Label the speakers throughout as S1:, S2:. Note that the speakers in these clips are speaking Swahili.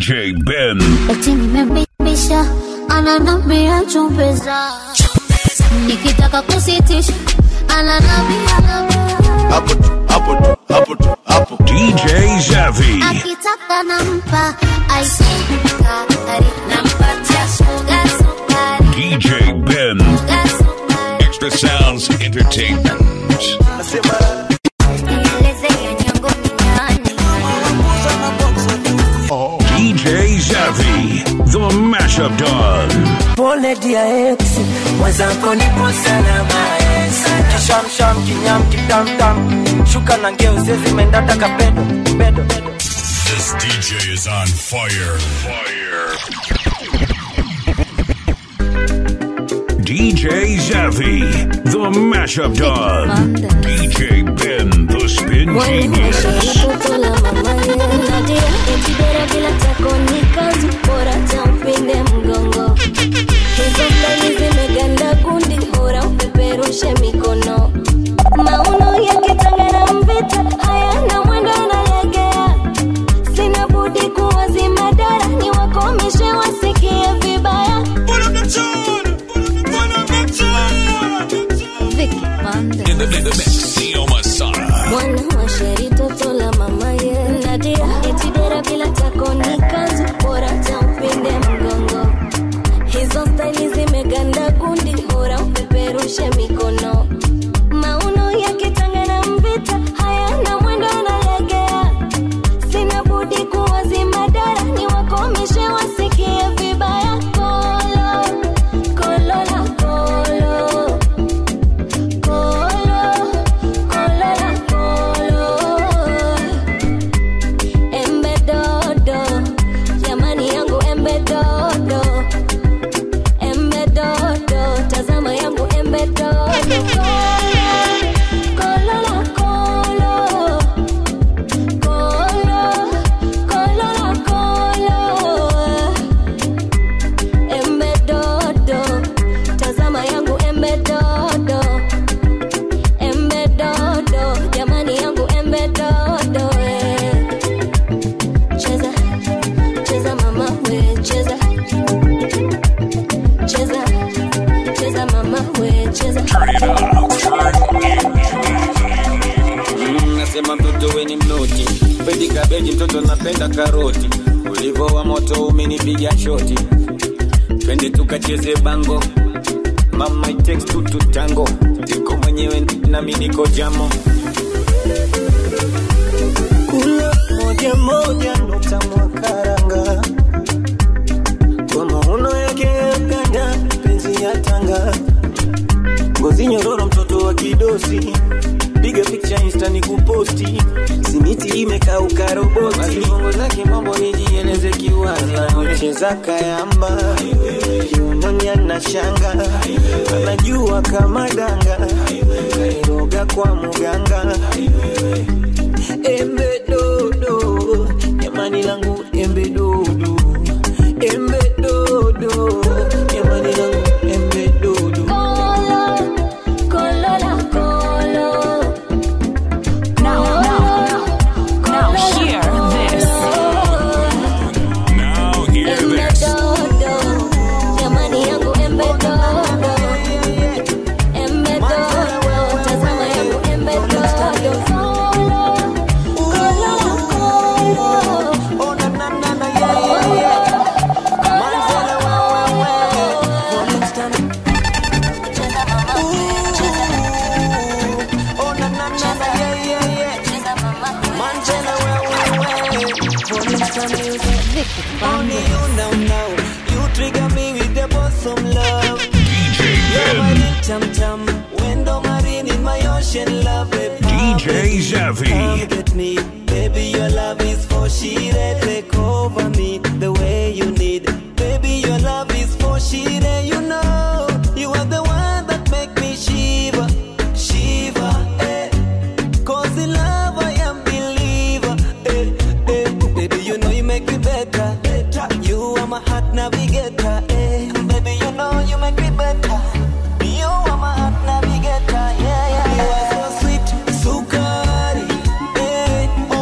S1: DJ Ben.
S2: eti nimembisha ananambia chumbeza nikitaka kusitisha ananambia
S1: Hapo tu, hapo tu, hapo tu, hapo. DJ Zavi.
S2: akitaka nampa aisukari nampatia suga sukari
S1: DJ Ben.
S2: suga sukari
S1: Extra Sounds Entertainment.
S2: nieleze ya nyongo ni nani
S1: DJ Zavi. The Mashup Dog.
S3: pole dia ex mwenzako nipo salama kishamsham kinyam kitamtam shuka na ngeo zezimendata kapedo pedo
S1: This DJ is on fire. Fire. DJ Zavi. The Mashup Dog. DJ Ben. The Spin Genius.
S2: toto la mama nadia etibera bila tako ni kazi bora tampinde mgongo hizo stali zimeganda kundi bora upeperushe mikono mauno yakitanga na mvita hayana mwendo analegea sina budi kuwazima dara ni wakomishe wasikie vibaya Vicky Pande.
S1: In the, in the mix, Neo Masana.
S2: mwana wa sheri toto la mama ye nadia etibera bila tako ni kazi bora tampinde mgongo hizo staili zimeganda kundi bora upeperushe mikono mauno yakitanga na mvita hayana mwendo analegea sina budi kuwazima dara ni wakomishe wasikie vibaya kolo kolo la kolo kolo kolo la kolo embe dodo jamani yangu embe dodo embe dodo tazama yangu embe dodo kolo la kolo kolo kolo la kolo embe dodo tazama yangu embe dodo embe dodo jamani yangu embe dodo eh. cheza cheza mama we cheza cheza cheza mama we cheza
S4: Mm, nasema mtoto weni mnoti pendi kabeji mtoto napenda karoti ulivo wa moto umenipiga shoti twende tukacheze bango mama it takes two to tango tiko mwenyewe nami niko jamo
S3: kula moja moja nukta mwakaranga kwa maono yake ya ganda penzi ya tanga ngozi nyororo mtoto wa kidosi piga picha insta ni kuposti simiti imekauka roboti
S4: Masivongo zake mambo nijieleze kiwazi
S3: cheza kayamba kiunonya na shanga anajua kama danga kairoga kwa muganga embe dodo jamani langu embe dodo embe dodo jamani langu embe dodo
S2: kolo kolo la kolo
S5: Now, now, now, hear this.
S1: Now hear
S2: embe
S1: this.
S2: dodo jamani yangu embe dodo embe dodo tazama yangu embe dodo kolo kolo la kolo
S3: Oh, na, na, na, na, yeah, yeah, yeah. Manzala, wa, wa, wa. Rolling Stone.
S2: cheza mama cheza
S3: Oh, na, na, na, na, yeah, yeah, yeah.
S2: cheza mama
S3: Manzala, wa, wa, wa. Rolling Stone music.
S2: Vicky
S3: Only
S2: Pande.
S3: you now, now. You trigger me with the bosom love.
S1: DJ
S3: You're
S1: Ben.
S3: my tam tam. Window marine in my ocean love. babe.
S1: DJ Zavi.
S3: Come get me, baby. Your love is for she take over me the way you need. Baby, your love is for she You know, you are the one that make me shiver, shiver. Eh. Cause in love I am believer. Eh, eh. Baby, you know you make me better. You are my heart navigator. Eh. Baby, you know you make me better. You are my heart navigator. Yeah, yeah, yeah. You are so sweet, sukari. Eh.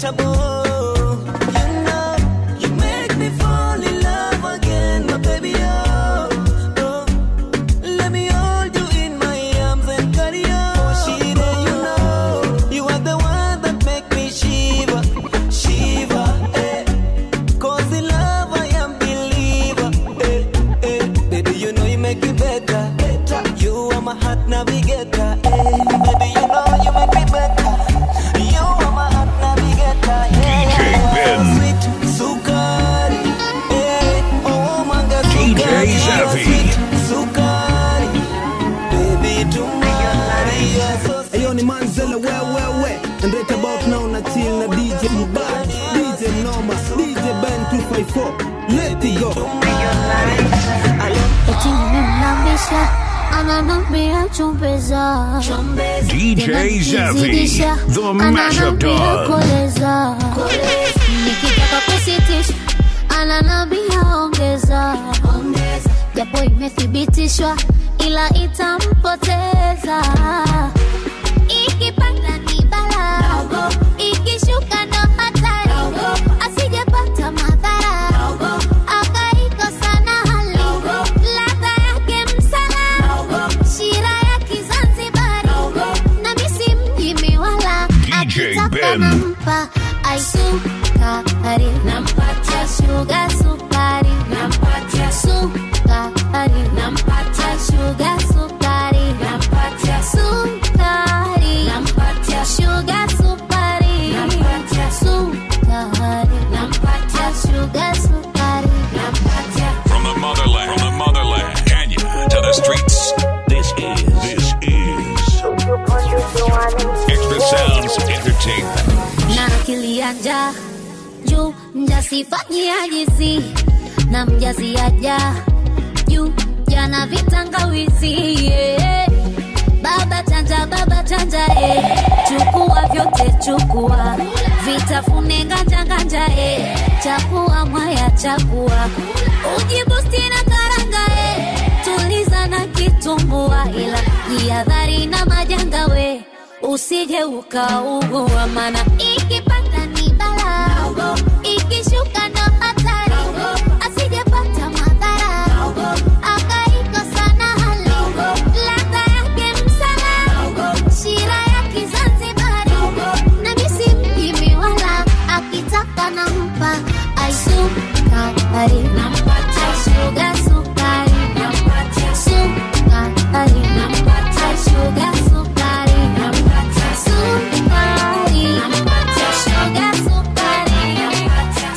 S3: unquenchable. You know, you make me fall in love again, my baby. Oh, oh. Let me hold you in my arms and carry on. Oh, Shida, you know, you are the one that make me shiver, shiver. Eh. Cause in love I am believer. Eh, eh. Baby, you know you make me better. better. You are my heart navigator. Eh. Baby, you know you make me better. You are my heart navigator. Yeah.
S1: DJ Ben.
S3: Sweet sukari. Eh. Oh, manga
S1: DJ
S3: sukari.
S1: Zavi.
S3: Sweet sukari. Baby, tomorrow. You're so sweet.
S6: Ayo ni Manzella we we we And right about now na chill na DJ Mbad DJ Noma DJ Ben 254 Let it go
S2: Eti nimemlambisha ananambia chumbeza
S1: DJ Zavi, the mashup dog.
S2: koleza nikitaka kusitisha ananambia ongeza japo imethibitishwa ila itampoteza ikipanda ni bala ikishuka ndo hatari asijepata madhara akaikosa na hali ladha yake msala shira ya kizanzibari na misi mjimi wala
S1: DJ
S2: akitaka
S1: Ben.
S2: nampa aisukari nampatia shuga sukari nampatia sukari nampatia shuga sukari nampatia sukari nampatia shuga sukari nampatia sukari nampatia shuga sukari nampatia
S1: From the motherland, from the motherland, Kenya to the streets. This is, this is Extra Sounds Entertainment.
S2: na akili ya njaa juu mjasifanyiajizi na mjaziaja juu jana vitangawizi yeah. baba chanja baba chanja eh. chukua vyote chukua vitafune nganja nganja eh. chakua mwaya chakua ujibusti na karanga eh. tuliza na kitumbua ila jihadhari na majanga we usije ukaugua mana ikipanda ni bala ikishuka ndo hatari asijepata madhara akaikosa na hali ladha yake msala shira ya kizanzibari na misi mjimi wala akitaka nampa aisukari nampatia shuga sukari nampatia sukari nampatia shuga sukari nampatia sukari nampatia shuga sukari nampatia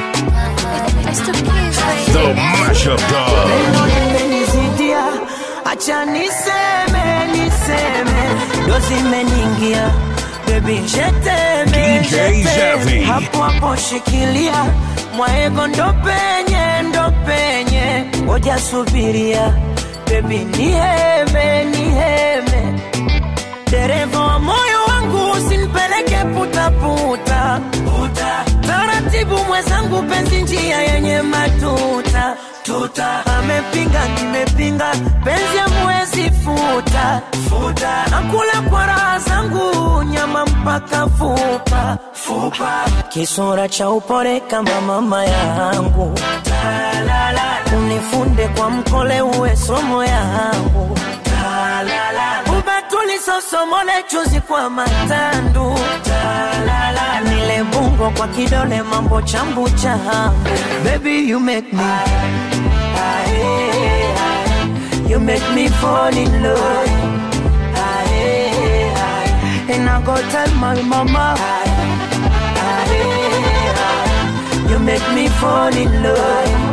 S2: sukari
S1: The Mashup Dog.
S3: Neno limenizidia, acha niseme, niseme, ndo zimeniingia Baby, jeteme,
S1: DJ
S3: jeteme.
S1: Zavi.
S3: hapo hapo shikilia mwaego ndo penye ndo penye ngoja subiria Baby, niheme niheme dereva wa moyo wangu usinipeleke putaputa puta. taratibu mwenzangu penzi njia yenye matuta tuta amepinga nimepinga penzi amwezi futa futa nakula kwa raha zangu nyama mpaka fupa fupa kisura cha upole kama mama yangu unifunde kwa mkole uwe somo yangu ubatuli sosomole chuzi kwa matandu nile bungo kwa kidole mambo chambu changu baby you make me you make me fall in love and I go tell my mama you make me fall in love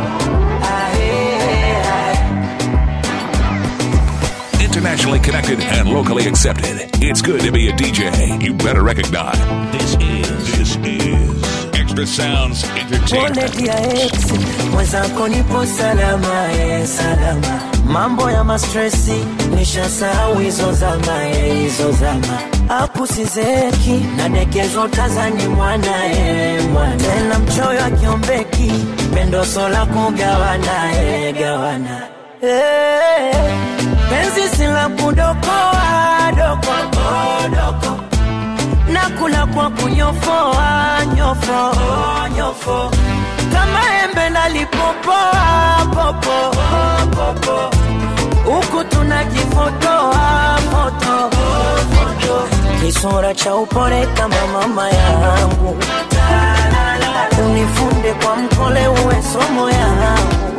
S1: Internationally connected and locally accepted. It's good to be a DJ. You better recognize. This is, this is Extra Sounds
S3: Pole
S1: Entertainment.
S3: dia ex mwenzako nipo salama e salama mambo ya mastresi nishasahau hizo zama e hizo zama apu sizeki nadekezwa tazani mwana e mwana tena mchoyo akiombeki pendoso la kugawana e gawana Eh, penzi sila kudokoa doko oh, doko
S7: nakula kwa kunyofoa nyofo nyofo kama embe nalipopoa popo popo huku tunajifotoa foto kisura cha upole kama mama yangu unifunde kwa mkole uwe somo yangu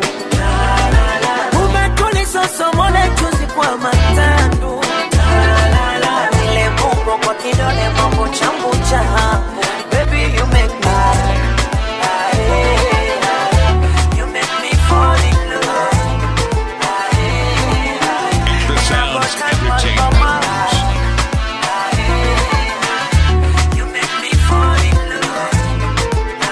S7: umetulisosomole chuzi kwa matandu ile mungo kwa kidole mambo changu changu baby you make me you make me fall in love
S1: The Sounds Entertainment.
S7: you make me fall in love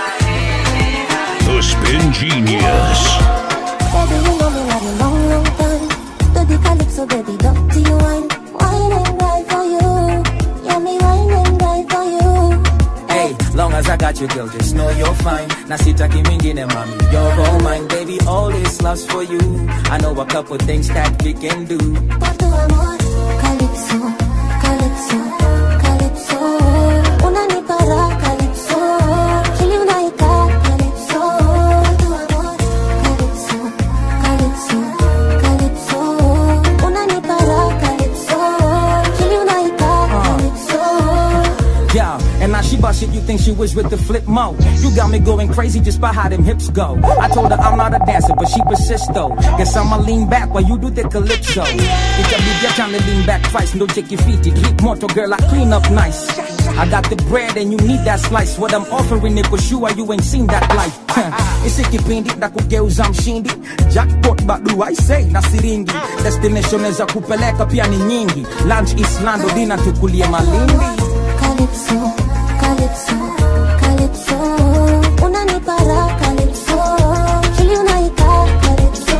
S1: The Spin Genius.
S2: Baby, you know me love you long, long time. Do the calypso, baby, dirty wine. Wine and die for you. Yeah, me wine and die for you.
S8: Hey, long as I got you, girl, just know you're fine. Na sitaki mingine, mommy, you're all mine, baby. All this love's for you. I know a couple things that we can do.
S2: What do I want? Calypso, calypso, calypso. Unanipa raha, calypso. Kili unaika, calypso. What do I want? Calypso, calypso, calypso. Unanipa raha, calypso. Kili unaika, calypso.
S8: Yeah, and now she bust it, you think she was with the flip mo. You got me going crazy just by how them hips go. I told her I'm not a dancer, but she persists though. Guess I'ma lean back while you do the calypso. It can be your time to lean back twice, no take your feet, it keep moto girl, I clean up nice. I got the bread and you need that slice. What I'm offering it for sure, you ain't seen that life. Isi kipindi na kugeuza mshindi jackpot bado I say na siringi destination za kupeleka pia ni nyingi lunch islando dina tukulie malindi
S2: Calypso, calypso, calypso. Unanipa raha, calypso. Kili unaika, calypso.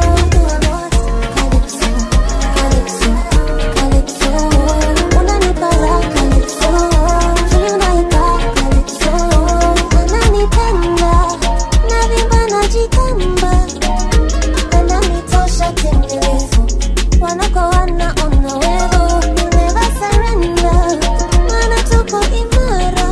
S2: Calypso, calypso, calypso. Unanipa raha, calypso. Kili unaika, calypso. Ananipenda, navimba najikamba. Ananitosha timilifu. Wanako wanaona wewe. Never surrender. Maana tuko imara.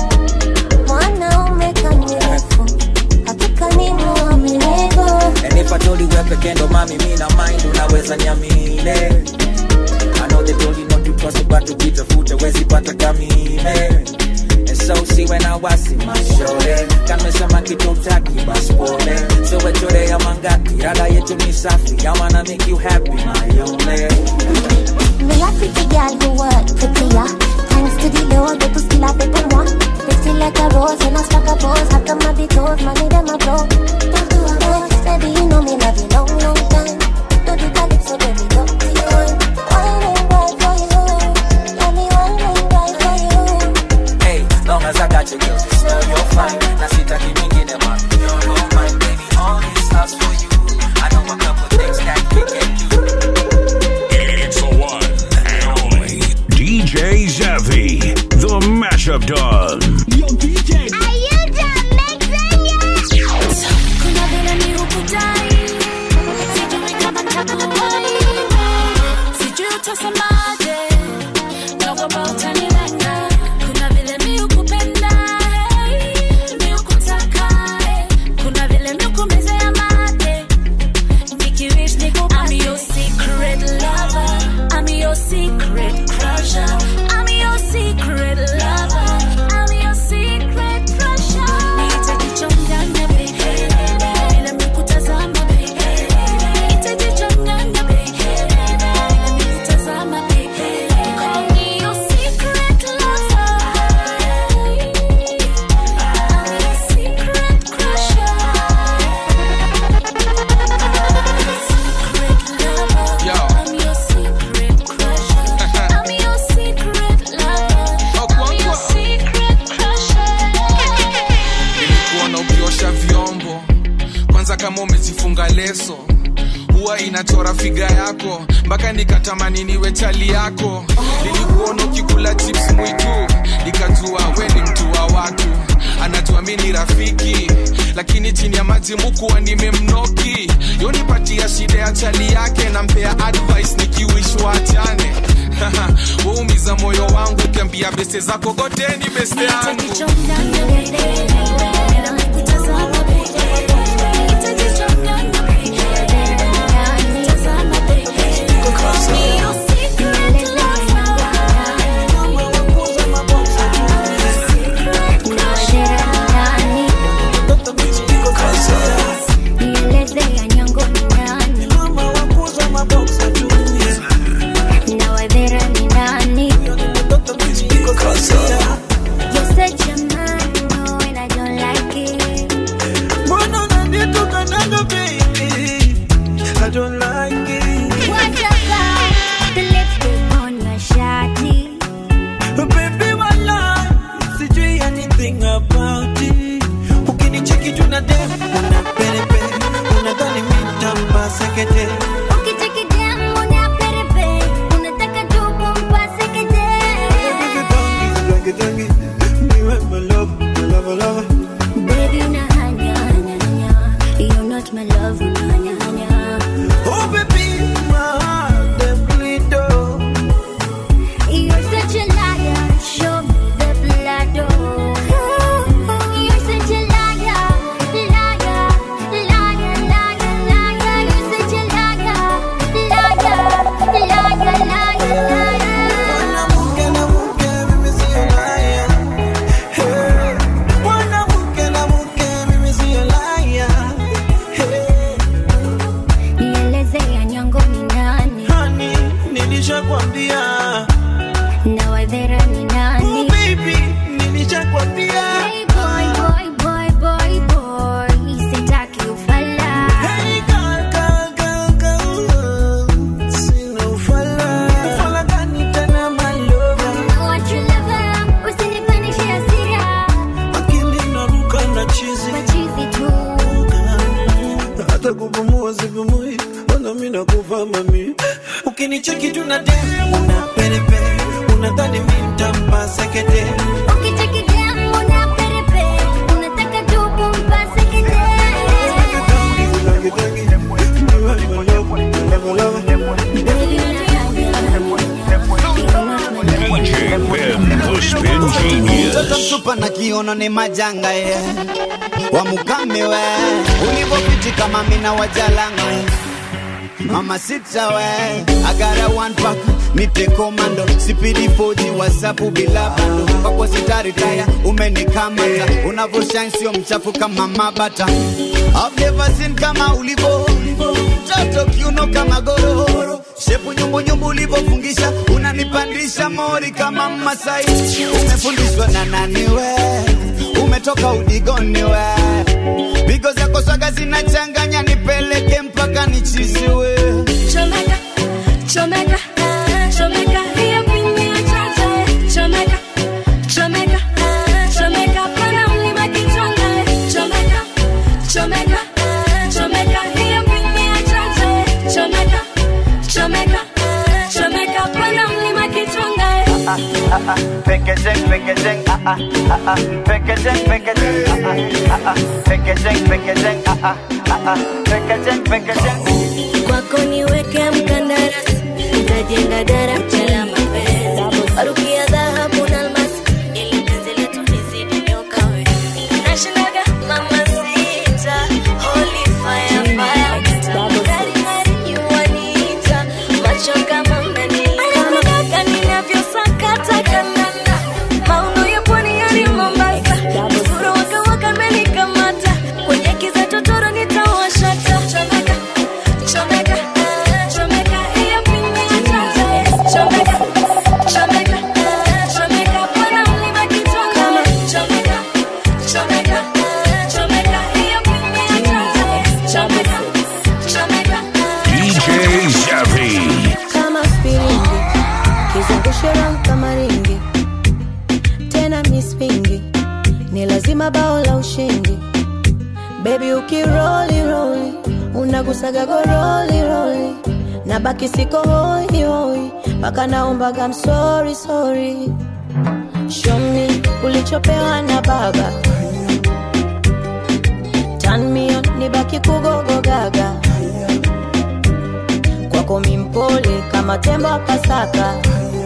S2: Mwanaume kamilifu. Hakika ni mwaminifu.
S8: And if I told you wewe peke ndo mami mi na mind unaweza nyamile I know they told you not to trust but tukitafuta wezi pata kamile And so see when I was in my shore Kamesema kitu utaki basi pole So wechore ya mangati Rada yetu ni safi I wanna make you happy my only
S2: Me a pretty girl who work prettier. Thanks to the Lord, that to still have people want. Pretty like a rose and a stack of bows. How come I be told, money them a blow? Don't do a boy, baby, you know me love you long, long time. Do the calypso, baby, don't be one. Wine and ride for you. Yeah, me wine and ride for you.
S8: Hey, long as I got you girl just know you're fine Na sitaki mingine mami You're all mine baby All this love's for you I know a couple things that we can do
S1: It's the one and only DJ Zavi, the mashup dog.
S2: Kuna vile mi hukudai, sijui kama nitakuwahi. Sijui utasemaje, naogopa utanilenga. Kuna vile mi hukupenda, hey, mi hukutaka, hey. Kuna vile mi hukumezea mate, nikiwish nikupate. I'm your secret lover, I'm your secret crusher, I'm your secret lover, I'm your secret crusher. Nitajichanganya baby, bila mikutazama baby. Nitajichanganya baby, bila mikutazama baby. Call me your secret lover, I'm your secret crusher. Secret lover,
S9: Yo.
S2: I'm your secret crusher. I'm your secret lover, I'm your secret crusher.
S9: nilikuona ukiosha vyombo kwanza kama umezifunga leso huwa inachora figa yako mpaka nikatamani niwe chali yako nilikuona ukikula chips mwitu nikajua we ni mtu wa watu anajua mi ni rafiki lakini chini ya maji mukuwa nimemnoki yonipatia shida ya chali yake nampea advice nikiwishwa achane waumiza moyo wangu ukiambia beste zako goteni beste yangu
S3: Mbona unanitukanaga baby? I don't like it. Baby, wala, sijui anything about it. Ukinicheki tu na dem, una perepe, unadhani mi nitampa sekete. Dangi, dangi, niwe my love, my love, love.
S2: My love, hanya, hanya.
S3: Oh baby, my heart dem bleed oh.
S2: You're such a liar. Show me the blood. Oh. You're such a liar, liar, liar, liar, liar. You're such a liar, liar, liar, liar, liar.
S3: Mwanamke na mke, mimi sio liar. Hey. Mwanamke na mke, mimi sio liar. Hey.
S2: Nieleze ya nyongo ni nani
S3: Honey, nilishakwambia.
S2: na wadhera ni
S3: Oh
S2: nani?
S3: baby, nilishakwambia.
S2: Hey boy, boy, boy, boy, boy, sitaki ufala.
S3: Hey girl, girl, girl, girl. Sina ufala. Ufala gani tena my lover?
S2: Want your lover, usinipandishe hasira.
S3: Akili inaruka na chizi.
S2: Machizi tu.
S3: hata kupumua sipumui, ona mimi nakufa mami. Ukinicheki tu na dem, una perepe, unadhani mimi nitampa sekete.
S2: Ukicheki dem, una perepe, unataka tu kumpase kete.
S3: Dangi, dangi, niwe my love, my love, love.
S2: Baby,
S1: DJ Ben, the Spin Genius.
S10: mtoto mtupa na kiono ni majanga ye wamukame we ulivopiti kama mina wajalanga mama sita we agara one pack nipe komando sipidi foji wasapu bila bando kwako sitaritaya umenikamata unavoshine sio mchafu kama mabata I've never seen kama ulivo mtoto kiuno kama gororo shepu nyumbunyumbu ulivofungisha unanipandisha mori kama masai umefundishwa na nani we umetoka udigoni we bigo zako swaga zinachanganya nipeleke mpaka nichiziwe
S2: Chomeka, chomeka, chomeka, hiyo pini ya chacha. Chomeka, chomeka, chomeka, pana mlima kichwanga. Chomeka, chomeka, chomeka, hiyo pini ya chacha. Chomeka, chomeka, chomeka, pana mlima kichwanga.
S10: Packaging, packaging, ah ah ah ah. Packaging, packaging, ah ah ah ah. Packaging, packaging, ah ah ah ah. Packaging, packaging.
S2: Kwako niweke mkandarasi, nikajenga daraja la mapenzi. Baruki ya dhahabu na almasi, ili penzi letu lizidi nyoka we. Nashindaga mama sita, holy fire, fire. Ngari ngari yuwaniita, macho kama mnanikama. Ninavyosakata kandanda, mauno ya pwani hadi Mombasa. Uzuri wake waka amenikamata, kwenye kiza totoro nitawashata. Chomeka, chomeka, chomeka, hiyo pini ya chacha. Chomeka, chomeka, chomeka, pana mlima kichwanga. Chomeka, chomeka, chomeka, hiyo pini ya chacha. Chomeka, chomeka,
S1: DJ Savvy.
S11: kama spiringi kizungushe round kama ringi tena mispingi ni lazima bao la ushindi bebi ukiroli roli unagusaga goroli roli na baki siko hoi hoi mpaka naombaga msori sori shomi ulichopewa na baba tanmio ni baki kugogogaga kwako mimpole kama tembo wa Pasaka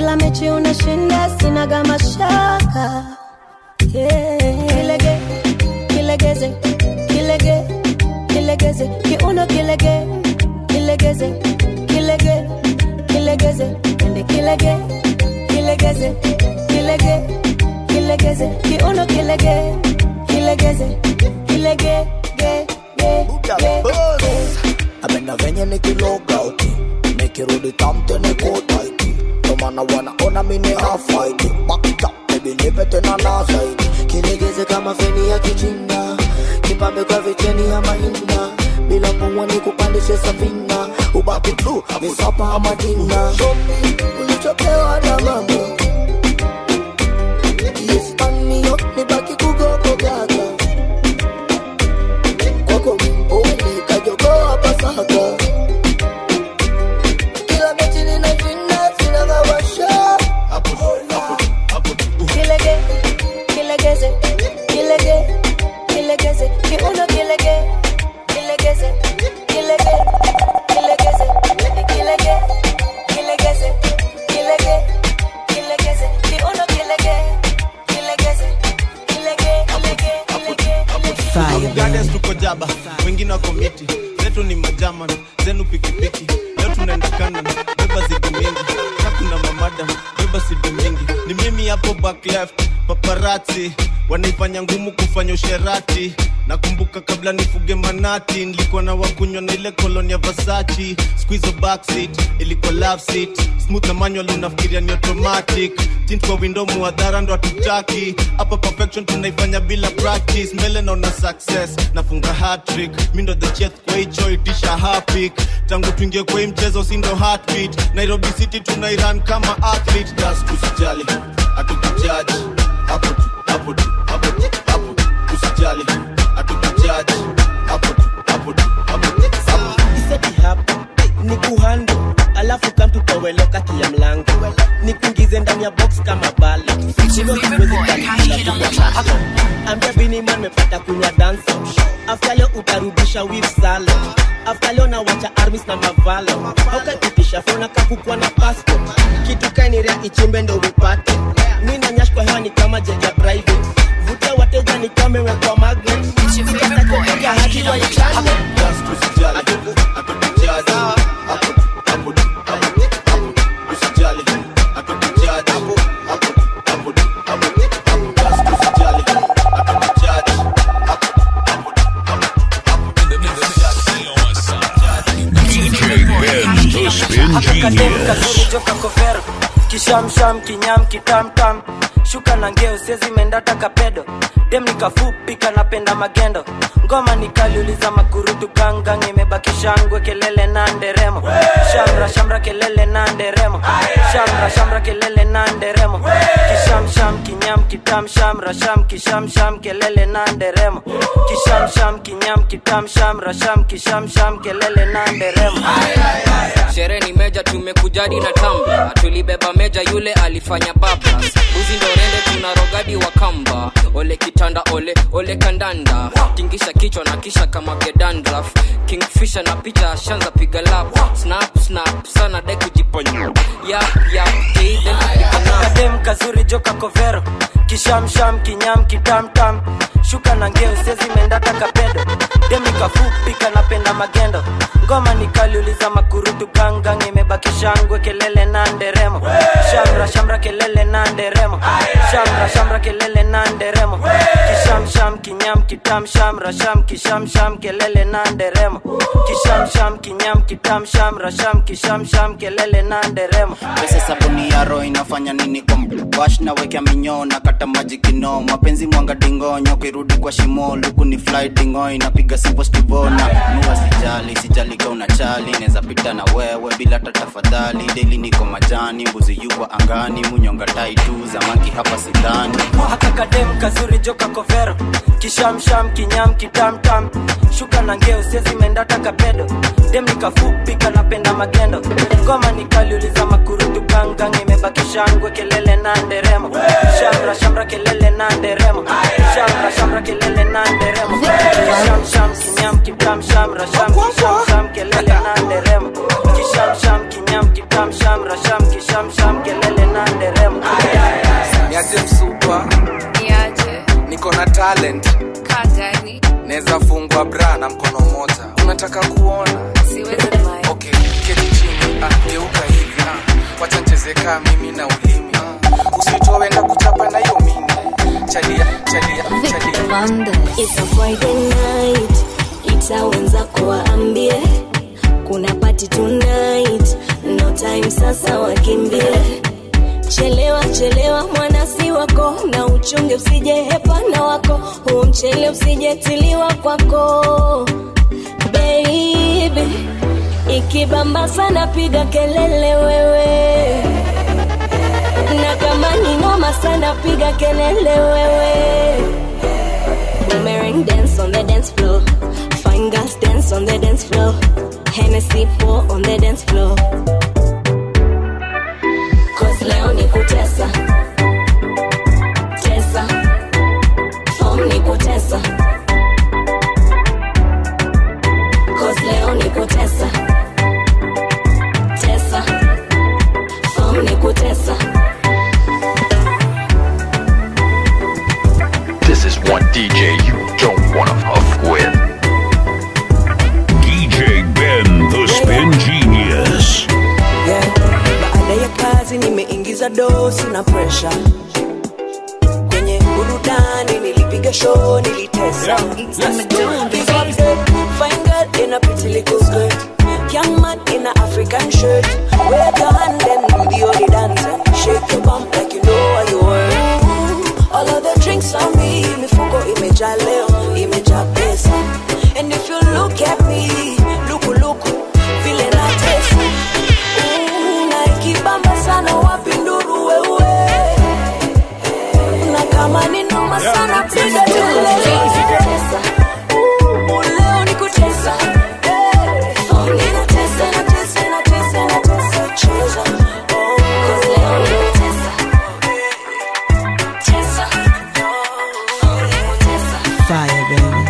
S11: kila mechi unashinda sinaga mashaka yeah. kilege kilegeze kilege kilegeze kiuno kilege kilegeze kilege kilegeze ende kilege kilegeze kilege kilegeze kiuno kilege kilegeze kilege ge ge ge
S12: Napenda venye nikilogauti nikirudi tamte nikotaiti tomana wanaona mini hafaiti bakita bebi nipe tena na zaidi
S13: kilegeze kama feni ya kichina kipambe kwa vicheni ya mahina bila pumwa ni kupandishe safina ubaki tu misapa amadina ulichopewa na mama yespanio nibaki kugogogaga kwako mimpole kajogoa pasaka kila mechi ninashinda sinagawasha
S11: kilege kilegeze kilege kilegeze kiuno kilege kilegeze kilege kilegeze kilege kilegeze kilege kilegeze kiuno kilege kilegeze kilege kilege kilege
S6: Gardens tuko jaba wengine wako miti zetu ni majaman zenu pikipiki leo tunaenda kanan beba zidi mingi na kuna mamada beba sidi mingi ni mimi hapo back left paparazzi wanaifanya ngumu kufanya usherati nakumbuka kabla nifuge manati nilikuwa na wakunywa na ile koloni ya vasachi squizo backseat ilikuwa love seat smooth na manual unafikiria ni automatic tint kwa window muadhara ndo hatutaki hapa perfection tunaifanya bila practice mbele naona success nafunga hat-trick mi ndo the chef kwa hicho itisha hapik tangu tuingie kwa hii mchezo si ndo heartbeat nairobi city tunairan kama athlete das tusijali hatukujaji hapo tu hapo tu hapo tu hapo tu usijali hatukujaji hapo tu hapo tu hapo tu hapo tu
S14: iseti hapa ni kuhando alafu kamtutowe kati ya mlango nikuingize ndani ya box kama bala Hivyo siwezi kalikula kubwa macho. ambia biniman mepata kunywa danso afta leo utarudisha wif salo afta leo nawacha armis na mavalo aukakitisha fona kakukwa na passport kitu kainirea ichimbe ndo upate mi nanyash kwa hewa ni kama jeja private vutia wateja ni kama imewekwa magnet Kata hadi waichane.
S1: DJ Ben, the spin
S15: akakadem
S1: genius.
S15: kazuri joka kovero kishamsham kinyam kitamtam shuka na ngeo sezi mendata kapedo dem nikafupi kanapenda magendo ngoma nikaliuliza makurutu gangang imebaki shangwe kelele na nderemo shamra shamra kelele na nderemo shamra shamra kelele na nderemo kishamsham kinyam kitam shamra sham kishamsham kelele na nderemo kishamsham kinyam kitam shamra sham kishamsham kelele na nderemo
S16: sherehe ni meja tumekujadi na tamba tulibeba meja yule alifanya bablas buzi ndo rende tuna rogadi wa kamba ole kitanda ole ole kandanda tingisha kichwa na kisha kama gedandraf kingfisha na picha shanza piga lap snap snap sana dai kujiponya yap yap
S15: kadem kazuri joka kovero kishamsham kinyam kitamtam shuka na ngeo sezi mendata kapedo dem nikafupi kanapenda magendo ngoma nikaliuliza makurutu gangang imebaki shangwe kelele na nderemo shamra shamra kelele na nderemo shamra shamra kelele na nderemo kishamsham kinyam kitam shamra sham kishamsham kelele na nderemo kishamsham kinyam kitam shamra sham kishamsham kelele na nderemo
S10: pesa sabuni ya roho inafanya nini kwa wash na wekea minyoo na kata maji kino mapenzi mwanga dingonyo kirudi kwa shimo luku ni fly dingo inapiga simple stivona nua sijali sijali ka una chali neza pita na wewe bila hata tafadhali deli niko majani mbuzi yuko angani munyonga tai tu zamaki hapa sidhani
S15: akakadem kazuri joka kovero kishamsham kinyam kitamtam shuka na ngeo sezi mendata kapedo dem nikafupi kanapenda magendo ngoma nikaliuliza makurutu gangang imebaki shangwe kelele na nderemo shamra shamra kelele na nderemo shamra shamra kelele na nderemo kishamsham kinyam kitam shamra sham kisham sham kelele na nderemo kisham sham kinyam kitam shamra sham kisham sham kelele na nderemo
S9: niaje msupa
S17: niaje
S9: niko na talent
S17: kagani
S9: naweza fungwa bra na mkono moja unataka kuona
S17: siwezi mai
S9: okay keti chini ah, geuka hivi ah. wacha nicheze kaa mimi na ulimi ah. usitoe na kuchapa na hiyo mini chalia chalia chalia
S2: It's a Friday night, ita wenzako waambie kuna party tonight, no time sasa wakimbie. Chelewa chelewa mwana si wako, na uchunge usije hepana wako, huu mchele usijetiliwa kwako baby. Ikibamba sana piga kelele wewe, na kama ni noma sana piga kelele wewe. Boomerang dance on the dance floor. Fine girls dance on the dance floor. Hennessy pour on the dance floor. Cause leo ni kutesa. Tesa. Form ni kutesa. Cause leo ni kutesa. Tesa. Form ni kutesa.
S1: This is one DJ you don't want to fuck with. DJ Ben, the Spin Genius.
S7: yeah. baada ya kazi nimeingiza dosi na presha kwenye burudani nilipiga show nilitesa Fine girl in a pretty little skirt Young man in a African shirt Wear the hand and do the only dance and Shake your bump like you know what you were All of the drinks on me Mifuko imejaa leo, imejaa pesa And if you look at me Luku luku, vile natesa Ooh, na ikibamba sana wapi nduru wewe na kama ni noma sana piga kelele Ooh, leo ni kutesa Eh, oh, ninatesa, natesa, natesa, natesa, cheza. Oh, 'cause leo ni kutesa. Tesa. Oh, ni kutesa.
S18: Fire, baby.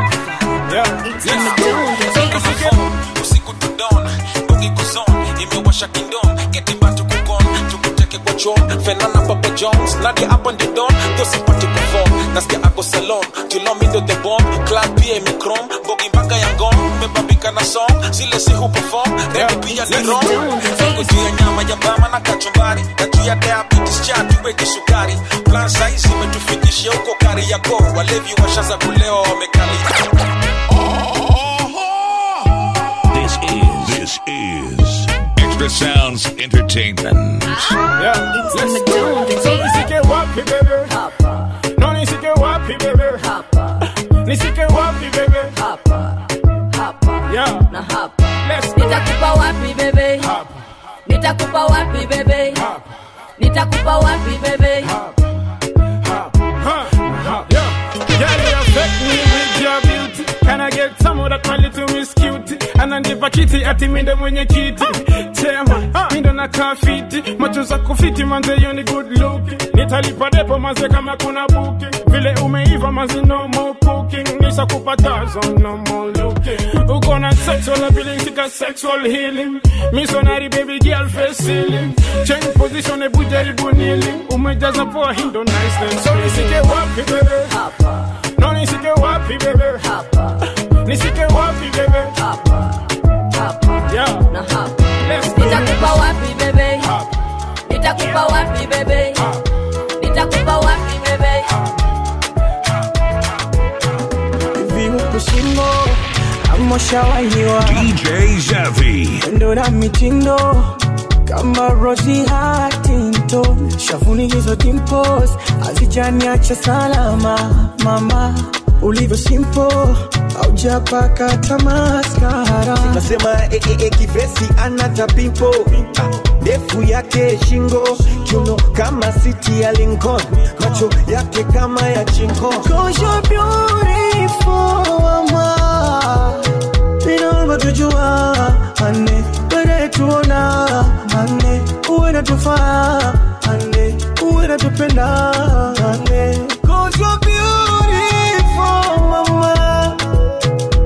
S9: usiku tudon bogi kuzon imewasha kingdom getibatu kukon tukuteke kwa chom fenana papa jones nadia up on the don thosipati kufom nasikia ako salon tulomindo the bomb club pia imekrom bogi mpaka ya ngom mebambika na song zile si huperform remi pia ni rom Fiko juu ya nyama ya bama na kachumbari na juu ya diabetes cha tuweke sukari plan size imetufikishia huko kari yako walevi washaza kulewa wamekali
S1: This is this is Extra Sounds Entertainment.
S19: nisike wapi bebe no nisike wapi bebe nisike wapi bebe yeah let's go
S20: nitakupa wapi bebe nitakupa wapi bebe nitakupa wapi bebe
S19: Girl, you affect me with your beauty. Can I get some of that my little miss cutie? Ananipa kiti ati mindo mwenye kiti tema mindo na kafiti macho zako fiti manze you ni good look nitalipa depo manze kama kuna buki vile umeiva manze no more cooking nisa kupatazo no more looking uko na sexual ability sika sexual healing missionary baby girl face ceiling change position ebu jaribu nili umejaza poa hindo nice so nisike wapi bebe no nisike wapi bebe nisike wapi bebe yeah let's go
S20: nitakupa wapi bebe nitakupa wapi bebe nitakupa wapi bebe
S18: Hivi huku shingo ama ushawahiwa
S1: DJ Zavi.
S18: ndo na mitindo kama Rosie Huntington, shavuni hizo dimples hazijaniacha salama. Mama ulivyo simple, haujapaka tamaskara.
S21: nasema eh, eh, eh, kivesi anata pimpo ndefu yake shingo kiuno kama siti ya Lincoln macho yake kama ya chingo
S18: Cause you're beautiful, mama. Inaomba tujua ane wene tuona ane uwe natufaa ane uwe natupenda ane Cause you're beautiful, mama.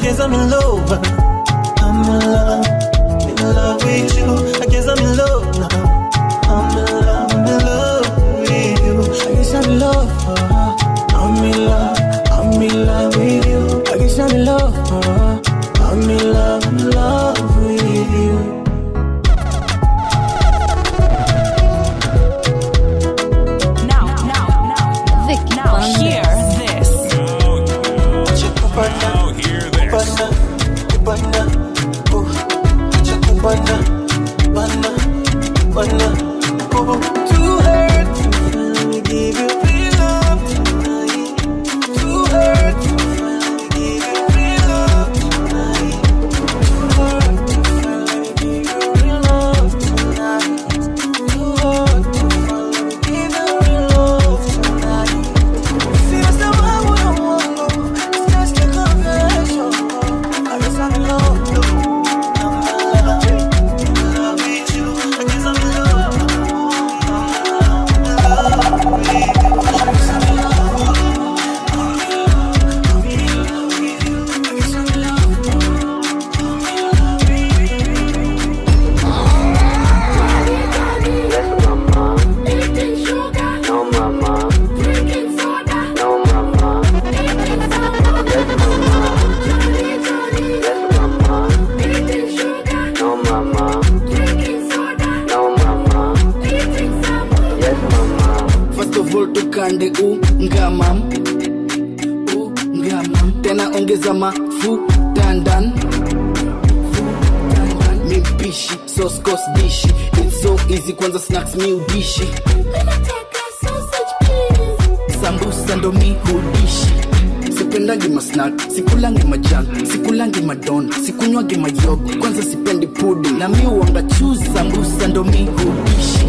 S18: guess I'm in love. I'm in love, in love with you. I guess I'm in love now. I'm in love, I'm in love with you. I guess I'm in love. uh, I'm in love, I'm in love with you. I guess I'm in love. uh, I'm in love, in love with you.
S5: Now, now, now, Vic, now hear this.
S1: Now hear this.
S18: Bana, oh, acha kubana, bana, bana, oh, too hurt to finally give you real love tonight. Too hurt to finally give you real love tonight. Too hurt to finally give you real love tonight. Too hurt to finally give you real love tonight. See, that's the one we don't want, no. It's just a confession. I guess I'm in love. I'm in love. In love with you. I guess I'm in love. I'm in love with you. I guess I'm in love. I'm in love. I'm in love with you. I guess I'm in love. I'm in love with you.
S4: First of all tukande ungamam ungamam tena ongeza mafuta ndan mipishi soskos dishi It's so easy kwanza snacks mi udishi sambusa ndo mi hudishi sipendangi masnak sikulangi majan sikulangi madon sikunywangi mayogo kwanza sipendi pudi na mi uanga chuzi sambusa ndo mi hudishi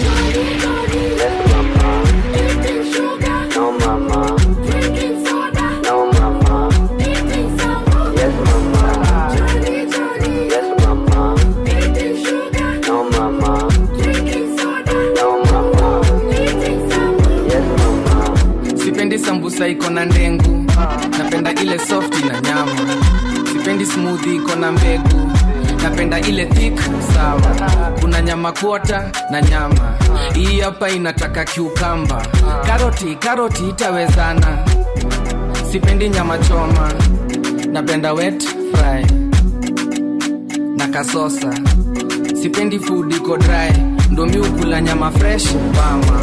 S9: sipendi sambusa iko na ndengu napenda ile softi na nyama sipendi smoothie iko na mbegu napenda ile thick sawa kuna nyama kuota na nyama hii hapa inataka kiukamba karoti karoti itawezana sipendi nyama choma napenda wet fry na kasosa sipendi food iko dry ndo mi ukula nyama fresh mama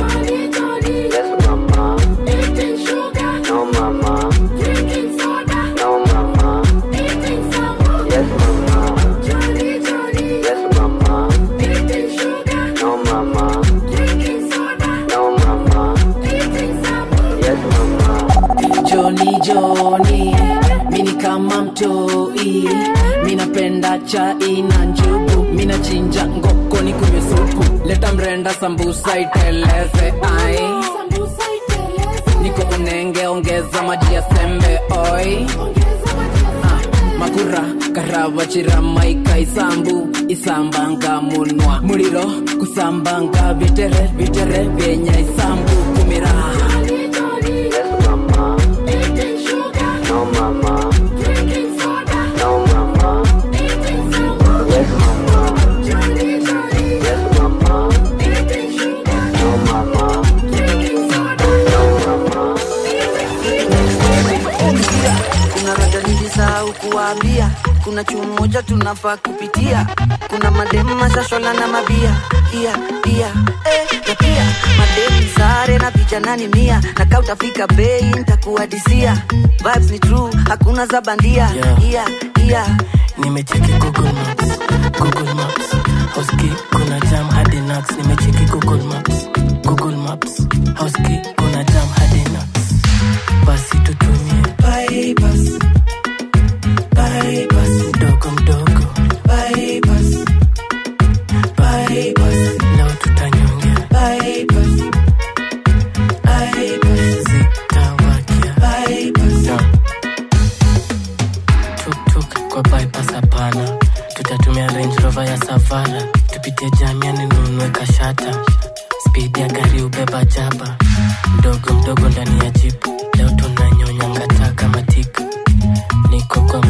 S4: Joni Joni, mini kama mtoi, minapenda chai na njugu, minachinja ngoko ni kunywe supu, leta mrenda sambusa iteleze ai niko unenge ongeza maji ya sembe oi Ah, makura karava chirama ikaisambu isambanga munwa muliro kusambanga vitere vitere vyenya isambu kumira
S22: kuna rada nilisahau kuwaambia kuna chuo moja tunafaa kupitia kuna mademu mashashola na mabia pia pia eh, na pia mademu sare na vijanani mia na kaa utafika bei ntakuadisia vibes ni true hakuna za bandia
S23: Yeah.
S22: yeah, yeah.
S23: nimecheki google maps google maps hoski kuna jam hadi nax nimecheki google maps google maps hoski kuna jam hadi nax basi tutumie bypass bypass mdogo mdogo bypass bypass leo tutanyongea bypass bypass zitawakia bypass tuktuk kwa bypass hapana tutatumia range rover ya savana tupitie jamiani nunue kashata speed ya gari ubeba jaba mdogo mdogo ndani ya jipu leo tunanyonya ngata kama tika niko kwa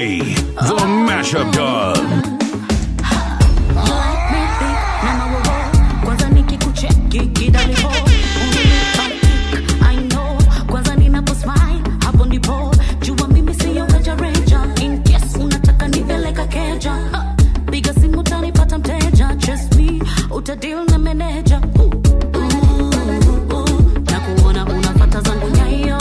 S1: Savvy, the mashup done.
S3: kwanza nikikucheki kidalipo I know kwanza ninaposmile hapo ndipo jua mimi siyo rejareja in case unataka nipeleka keja Ha, piga simu utanipata mteja trust me utadeal na meneja na kuona unafata zangu nyayo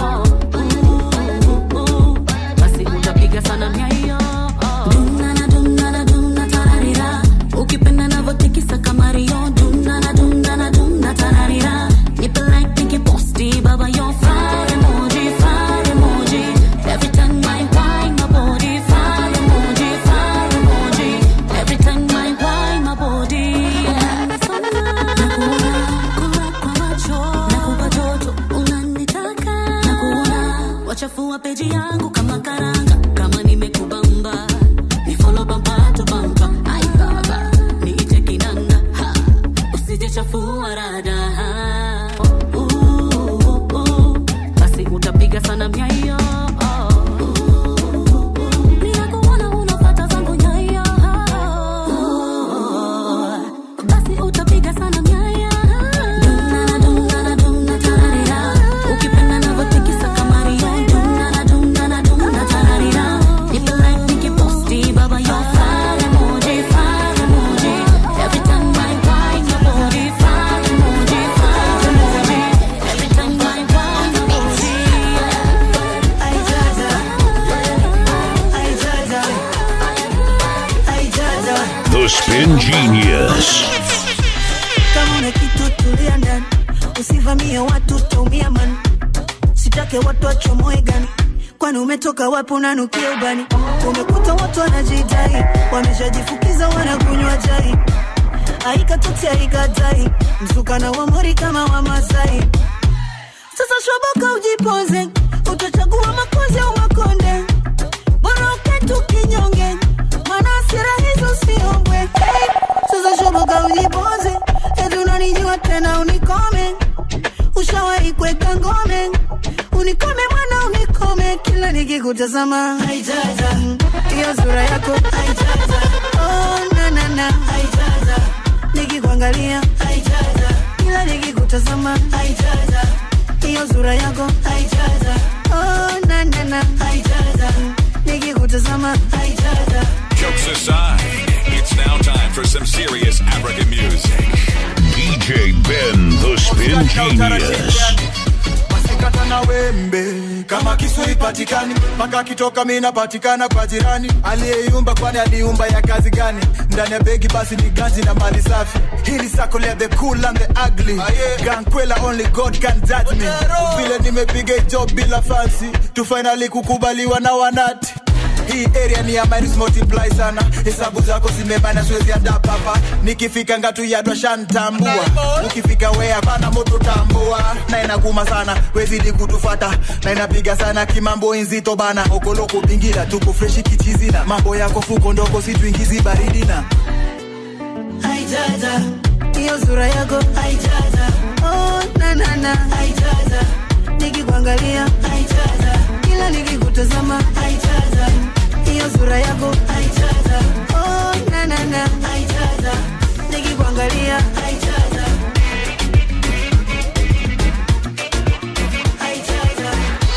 S3: basi utapiga sana nyayo Dunana, dunana, duna, tararira. ukipenda navotikisa kama rio dunana, dunana, duna, tararira. Nipe like, niki posti, baba, yo fire emoji, fire emoji. Every time I whine my body, fire emoji, fire emoji. Every time I whine my body. Nakuona, kula kwa macho, nakupa joto, unanitaka. Nakuona, wachafua peji yangu kama karanga kama nimekubamba ni follow bumper to bumper ai baba niite kinanda ha usije chafua rada ha. Uh, uh, uh, basi utapiga sana myayo Ninakuona unafuata zangu nyayo. Basi utapiga sana myayo. Dunana, dunana, duna, tararira. Ukipenda navyotikisa kama rio. Dunana, dunana, duna, tararira. Nipe like, nikiposti, baba, yo fire emoji, fire emoji. Every time I whine your body, fire emoji, fire emoji. Every time I whine your body.
S1: The Spin Genius.
S8: kama una kitu tulia ndani usivamie watu utaumia man sitake watu wachomoe gani kwani umetoka wapi unanukia ubani umekuta watu wanajidai wameshajifukiza wanakunywa jai aikatuti aikatai msukana wa mori kama wa masai sasa shoboka ujipoze utachagua makozi au makonde bora uketu kinyonge mana asira hizo siombwe hey, sasa shoboka ujipoze eti unanijua tena unikome ushawahi kweka ngome unikome mwana unikome kila nikikutazama haijaja hiyo sura yako haijaja oh, na, na, na. haijaja nikikuangalia haijaja kila nikikutazama haijaja hiyo sura yako haijaja oh, na, na, na. haijaja nikikutazama haijaja
S1: Jokes aside, it's now time for some serious African music. DJ Ben, the Spin Genius.
S12: masikata na wembe kama kisu ipatikani mpaka kitoka mi napatikana kwa jirani aliyeiumba kwani aliumba ya kazi gani ndani ya begi basi ni ganzi na mali safi hili sako lea the cool and the ugly gankwela only god can judge me vile nimepiga job bila fancy tu finally kukubaliwa na wanati hii area ni ya minus multiply sana hesabu zako zimebana siwezi adapt hapa nikifika ngatu yadwa shantambua ukifika wea pana moto tambua na inakuma sana wezidi kutufata na inapiga sana kimambo inzito bana okoloko bingira tuko freshi kichizina mambo yako fuko ndoko situingizi baridi na
S8: haijaja hiyo sura yako haijaja oh, na, na, na. haijaja nikikuangalia haijaja kila nikikutazama haijaja hiyo sura yako haijaja oh, na, na, na. haijaja nikikuangalia haijaja haijaja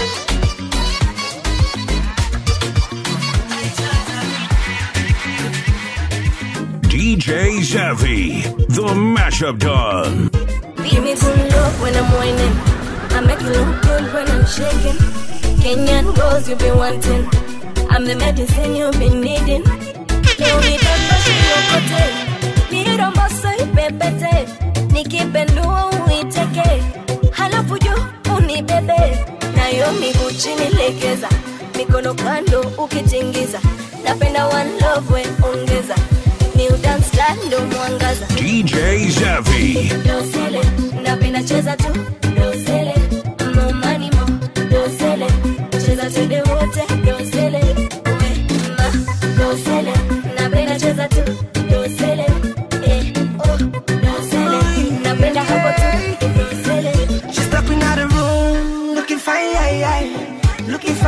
S1: DJ Savvy, the mashup done.
S2: Give me some love when I'm whining. I make you look good when I'm shaking. Kenyan girls you've been wanting. I'm the medicine you've been needing. Leo nitapasha yokote. Niromboso ipepete. Nikipendua uiteke. Halafu juu unibebe. Nayo miguu chini legeza. Mikono kando ukitingiza. Napenda one love we ongeza. New dance style ndo mwangaza.
S1: DJ Savvy.
S2: Dosele, napenda cheza tu dosele, mo money mo dosele, cheza twende wote dosele, we ma dosele, napenda cheza tu dosele, eh oh dosele, napenda hapo tu dosele.
S24: She's stepping out the room, looking fine, aye, aye. looking fine, aye,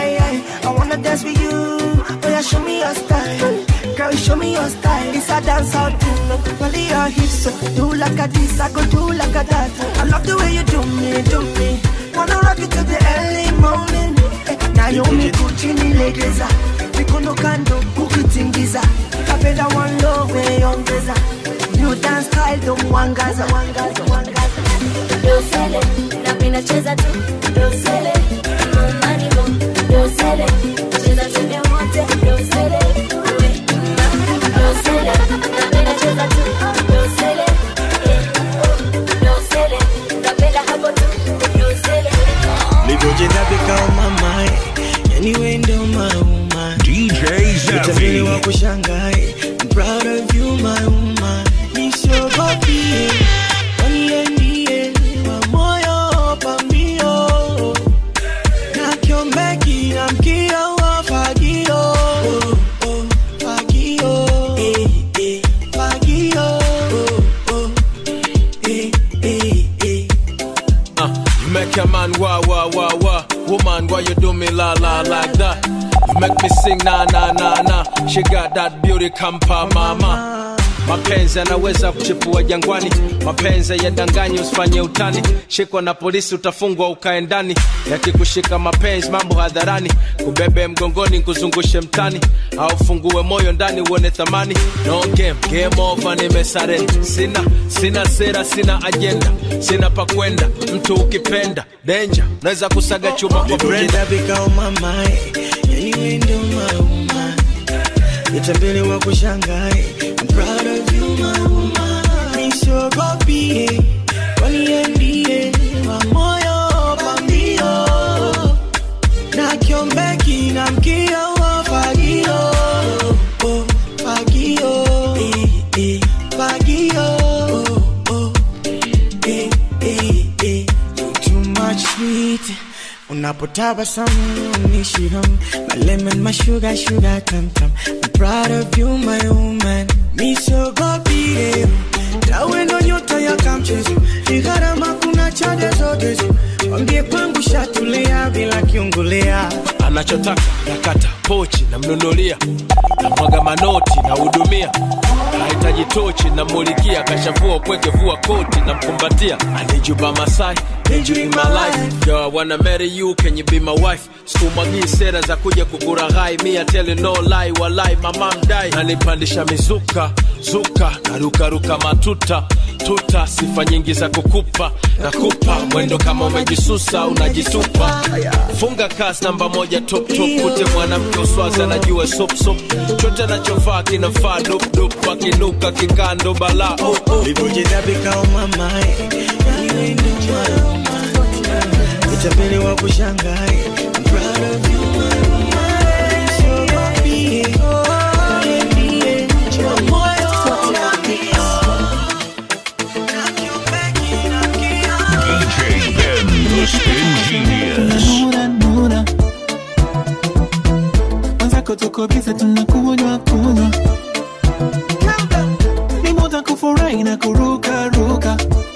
S8: aye, aye. I wanna dance with you. Oh yeah, show me your style. Girl, show me your style. It's a dance out thing. Well, your hips so do like a this, I go do like a that. I love the way you do me, do me. Wanna rock it till the early morning. Eh, Naomi Gucci legeza mikono kando ukitingiza kapenda one love ongeza new dance style don't wangaza wangaza wangaza
S2: dosele napenda cheza tu dosele manigo dosele cheza twende wote dosele we dosele napenda cheza tu dosele eh, dosele napenda hapo tu dosele
S21: livyocheza vikao mamae yani wendo mauma
S1: DJ
S21: Utabiri wa
S1: Zavi.
S21: kushangae I'm proud of you my woman nisogopie waniendie wa moyo pambio na kiombeki na mkio wa fagio oh, oh, fagio eh, eh, fagio oh, oh, eh, eh, eh.
S6: Uh, you make a man wah wah wah wah. Woman, why you do me la la like that? You make me sing na na na na. She got that beauty kampa mama. Mapenzi yanaweza kuchipua jangwani, mapenzi yadanganyi, usifanye utani. Shikwa na polisi utafungwa ukae ndani, yakikushika mapenzi mambo hadharani, kubebe mgongoni kuzungushe mtani, au fungue moyo ndani uone thamani. No game, game over, nimesare. Sina sina sera, sina ajenda, sina pa kwenda. Mtu ukipenda danger, naweza kusaga chuma kwa brenda.
S21: Livyocheza vikao mamae yani wendo mauma nitambele wa kushangae I'm proud of you my woman nisogopie waniendie wa moyo pambio na kiombeki na mkio wa fagio oh, fagio eh, eh, fagio oh, oh, eh, eh, eh. You too much sweet unapotabasamu nishiram my lemon my sugar sugar tam tam I'm proud of you my woman misogopie tawe ndo nyota ya kamchezo ni gharama kuna chade zote wambie kwangu shatulia bila kiungulia
S6: anachotaka nakata pochi namnunulia namwaga manoti nahudumia nahitaji tochi namulikia kashavua upweke vua koti namkumbatia anijuba masai Injury my life Yo, I wanna marry you, can you be my wife? Sikumwagii sera za kuja kukuraghai Me I tell you no lie, walai mama mdai Nanipandisha mizuka, zuka Narukaruka matuta, tuta Sifa nyingi za kukupa, nakupa Mwendo kama umejisusa, unajitupa Funga kas namba moja top top Kute mwanamke uswazi anajua sop sop Chote anachovaa kinafaa dup dup Akinuka kikando bala oh, oh.
S21: livyocheza vikao mamae yani wendo mauma nitambele wa kushangae I'm proud of you my woman nisogopie waniendie wa moyo pambio
S1: DJ Ben, the spin genius.
S11: Nura, nura. Mwenzako tuko bize tunakunywa kunywa ni muda kufurahi na kuruka ruka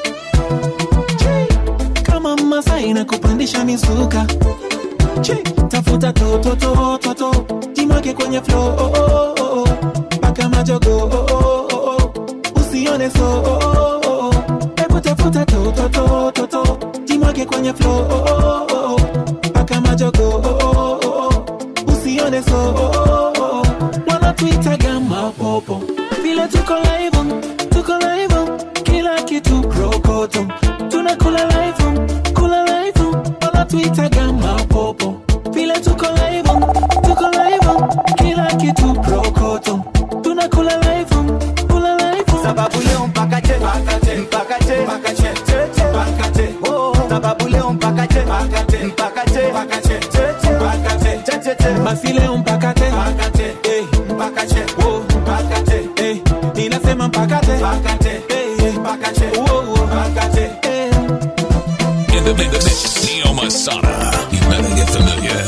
S11: kama masai na kupandisha misuka Chi, tafuta tototototo jimwake kwenye flo oh, oh, oh, oh. mpaka majogo oh, oh, oh, oh. usione so oh, oh, oh, oh. hebu tafuta tototototo jimwake kwenye flo oh, oh, oh, oh. mpaka majogo oh, oh, oh, oh. usione so oh, oh, oh, oh. wanatuitaga mapopo vile tuko live tuko live kila kitu rokoto tunakula live kula live wanatuitaga mapopo vile tuko live tuko live kila kitu rokoto tunakula live kula live
S10: sababu leo mpaka che mpaka che mpaka che mpaka che che che mpaka che oh sababu leo mpaka che mpaka che mpaka che mpaka che che che mpaka che che che che
S11: basi leo mpaka te
S10: mpaka che eh mpaka che oh mpaka che
S11: eh ninasema mpaka te
S10: mpaka che eh mpaka che oh mpaka che
S11: eh
S1: In the mix, Neo Masada. You better get familiar.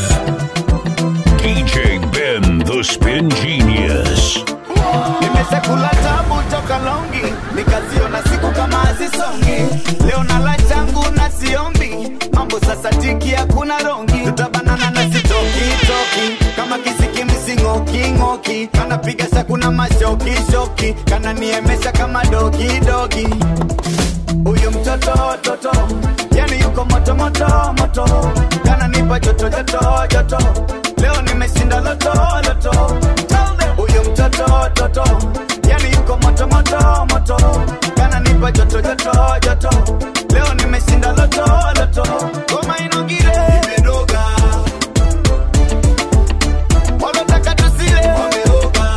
S1: DJ Ben, the spin genius.
S10: nimeshakula tabu toka longi nikaziona siku kama hazisongi leo nala changu na siombi mambo sasa tiki hakuna rongi tutabanana na sitoki ng'oki kanapiga sakuna mashoki kananiemesha kama dogi dogi huyu mtoto toto yani yuko moto moto moto kananipa joto joto joto leo nimeshinda loto loto huyu mtoto toto yani yuko moto moto moto kananipa joto joto joto leo nimeshinda loto loto goma inogire imedoga walotaka tusile wameoga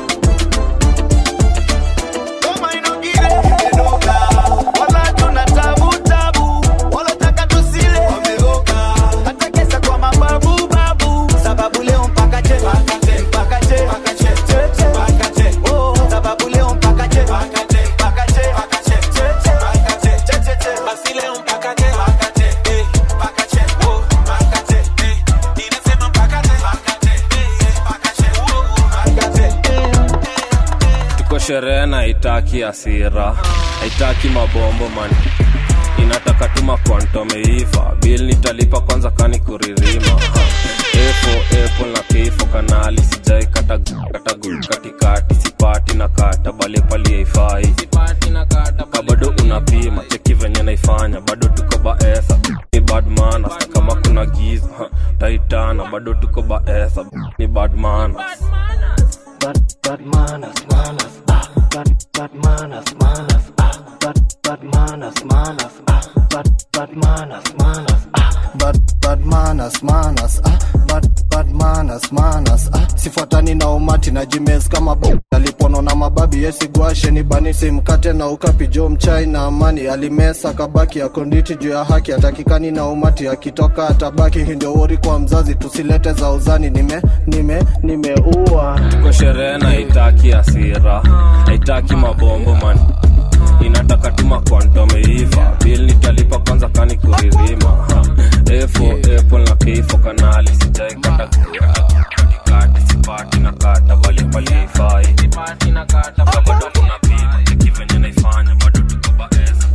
S10: goma inogire imedoga wala tuna tabu tabu walotaka tusile wameoga hata kesa kwa mababu babu sababu leo mpaka che mpaka che mpaka che mpaka che che che mpaka che oh sababu leo mpaka che mpaka che mpaka che mpaka che che che mpaka che che che che basi leo mpaka che mpaka che eh mpaka che oh mpaka che eh inasema mpaka che mpaka che eh mpaka che oh mpaka che
S13: tuko sherehe na haitaki asira haitaki mabombo man inataka tuma kwantomeiva bil nitalipa kwanza kani kuririma Ha. efo epo na keifo kanali sijai kata kata gu- katikati sipati na kata bale pali haifai ka bado unapima cheki venye naifanya bado tuko baesa ni badmana kama kuna giza ha, taitana bado tuko baesa ni badmana
S23: Bad, bad manners, manners, ah. Bad, bad manners, manners, ah. Bad, bad manners, manners, ah. Bad, bad manners, manners, ah.
S14: bad, bad manners, manners, ah. bad, bad manners, manners, ah. sifuatani na umati na jimes kama bo alipono na mababi yesigwashe ni banisi mkate na ukapi jo mchai na amani alimesa kabaki ya konditi juu ya haki atakikani na umati akitoka atabaki hii ndio wori kwa mzazi tusilete za uzani nime nime nimeua
S13: tuko sherehe na haitaki asira haitaki mabombo man inataka tuma kwantomeiva bil nitalipa kwanza kani kuririma Ha. efo epo na keifo kanali sijai kata katikati sipati na kata bali pali haifai Ka bado unapima cheki venye naifanya bado tuko baeza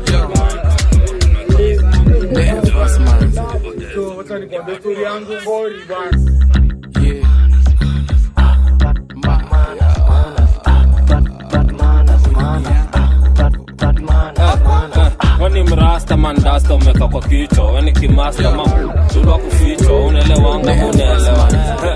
S13: weni mrasta mandasta umeka kwa kichwa weni kimasta ma tulwa kufichwa unaelewanga unaelewa